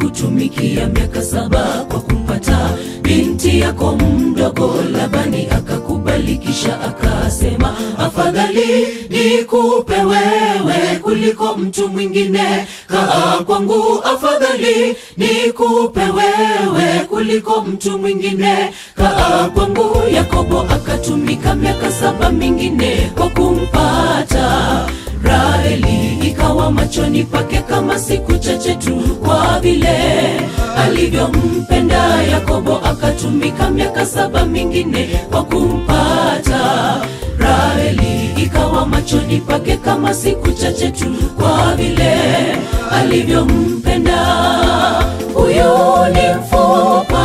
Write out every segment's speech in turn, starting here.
kukutumikia miaka saba kwa kumpata binti yako mdogo. Labani akakubali, kisha akasema, afadhali nikupe wewe kuliko mtu mwingine. Kaa kwangu, afadhali nikupe wewe kuliko mtu mwingine. Kaa kwangu. Yakobo akatumika miaka saba mingine kwa kumpata Raheli ikawa machoni pake kama siku chache tu, kwa vile alivyompenda Yakobo. Akatumika miaka saba mingine kwa kumpata Raheli ikawa machoni pake kama siku chache tu, kwa vile alivyompenda. Huyu ni mfupa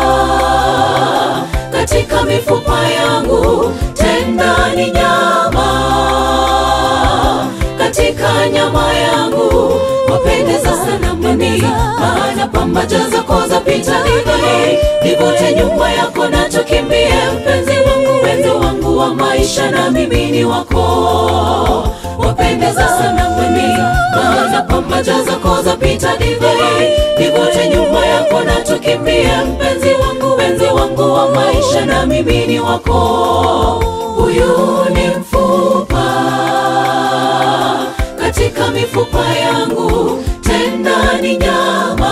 katika mifupa yangu, tena ni nyama katika nyama yangu, wapendeza sana mwani, maana pambaja zako zapita divai, nivute nyumba yako na tukimbie, mpenzi wangu, wenzi wangu wa maisha, na mimi ni wako, wapendeza sana mwani, maana pambaja zako zapita divai, nivute nyumba yako na tukimbie, mpenzi wangu, wenzi wangu wa maisha, na mimi ni wako, huyu ni mfupa katika mifupa yangu, tena ni nyama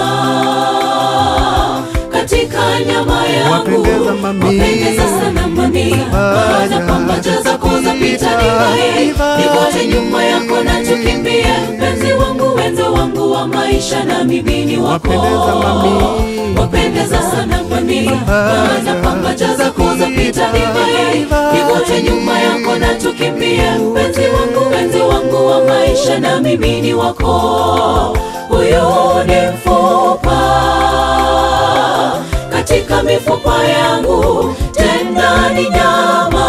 katika nyama yangu, Wapendeza mami. wapendeza sana mami, baada pambaja zako zapita divai, nivote nyuma yako na tukimbie, mpenzi wangu, wenzi wangu wa maisha, na mimi ni wako, Wapendeza mami. wapendeza sana mami, baada pambaja zako zapita divai, nivote nyuma yako na tukimbie, mpenzi wangu, wenzi wangu wa maisha, na mimi ni wako, huyu ni mfupa katika mifupa yangu, tena ni nyama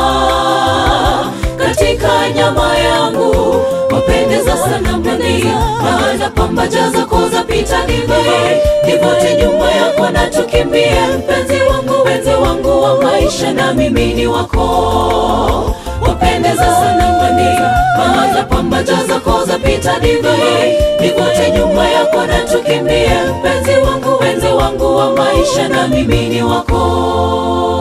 katika nyama yangu, wapendeza sana mbani, maana pambaja zako zapita divai, nivote nyuma yako na tukimbie, mpenzi wangu, wenzi wangu wa maisha, na mimi ni wako, wapendeza sana mbani, maana pambaja zako zapita divai, nivote nyuma yako na tukimbie, mpenzi wangu, wenzi wangu wa maisha, na mimi ni wako.